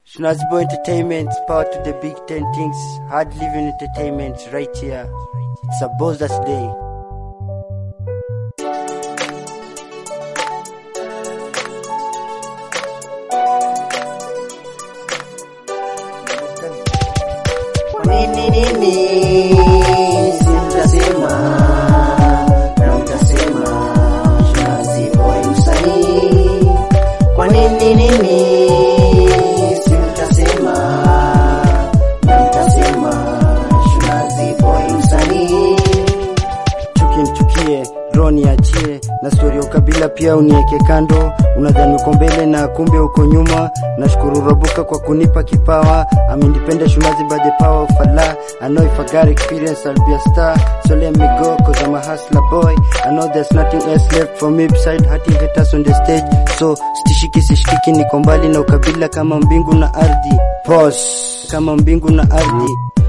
Schnazbo Entertainment, power to the big ten things. Hard living entertainment right here. It's a boss's day. Kwa nini nini simtasema na mtasema Shinazi boy msanii? Kwa nini nini simtasema na mtasema Shinazi boy msanii? Chuki nichukie, roho niachie, na stori ya ukabila pia unieke kando. Unadhani uko mbele na kumbe uko nyuma. Nashukuru Rabuka kwa kunipa kipawa. I'm independent Shumazi by the power of Allah. I know if I got experience I'll be a star. So let me go cause I'm a hustler boy. I know there's nothing else left for me beside hurting haters on the stage. So stishiki sishikiki, niko mbali na ukabila kama mbingu na ardhi. Pause. Kama mbingu na ardhi.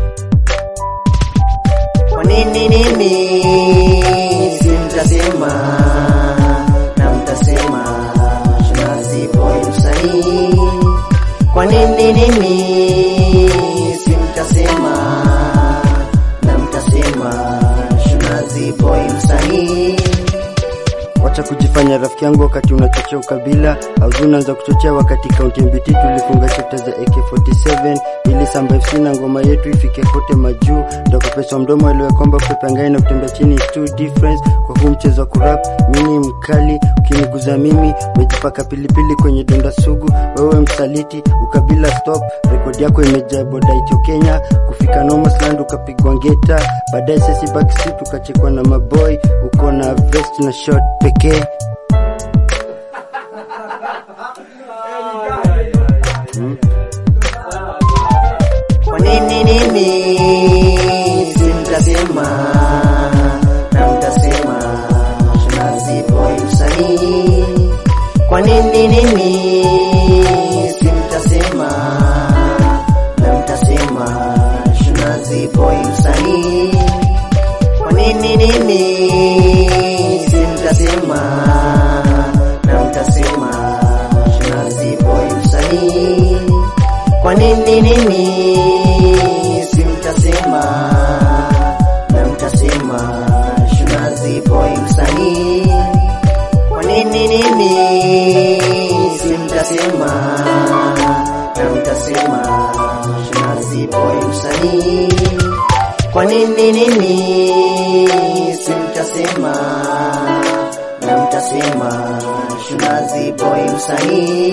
Kwa nini nini simtasema na mtasema Shinazi boy msanii? Kwa nini nini simtasema na mtasema Shinazi boy msanii? Wacha kujifanya rafiki yangu wakati unachochea ukabila au unaanza kuchochea wakati kaunti MBT tulifunga chapter za AK47 ili Samba FC na ngoma yetu ifike kote majuu. Ndakopeswa mdomo elewe kwamba kupepangai na kutembea chini is two difference. Kwa huu mchezo wa kurap mimi mkali, ukiniguza mimi umejipaka pilipili kwenye donda sugu. Wewe msaliti, ukabila stop, rekodi yako imejaa boda itio Kenya, kufika Nomasland ukapigwa ngeta, baadaye sisi backstreet ukachekwa na maboy, uko na vest na short pekee Kwa nini nini simtasema na mtasema Shinazi boy msanii? Kwa nini nini simtasema na mtasema Shinazi boy msanii? Kwa nini nini simtasema na mtasema Shinazi boy msanii? Kwa nini nini simtasema na mtasema Shinazi boy msanii? Kwa nini nini simtasema na mtasema Shinazi boy msanii? Kwa nini nini simtasema na mtasema Shinazi boy msanii?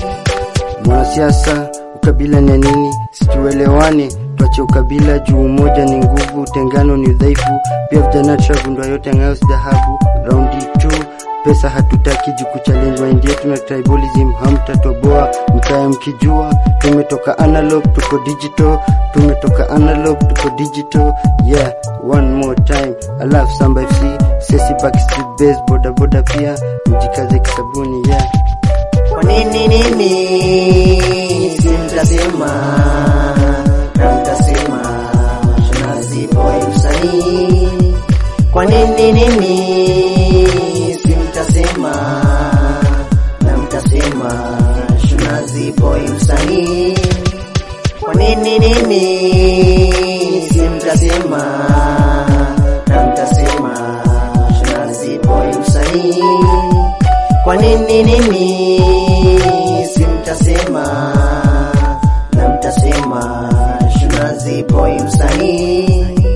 Mwanasiasa, ukabila ni ya nini? Situelewane, tuache ukabila juu umoja ni nguvu, utengano ni udhaifu. Pia vijana tushagundua yote ng'ayo si dhahabu. Raundi 2 pesa hatutaki juu kuchallenge mind yetu na tribalism hamtatoboa, mkae mkijua tumetoka analog tuko digital, tumetoka analog tuko digital. Yeah, one more time, I love Samba FC, sesi backstreet base, boda boda pia mjikaze kisabuni yeah. Kwa nini nini simtasema na mtasema Shinazi boy msanii? Kwa nini nini simtasema na mtasema Shinazi boy msanii? Kwa nini nini simtasema na mtasema Shinazi boy msanii? Kwa nini nini simtasema na mtasema Shinazi boy msanii?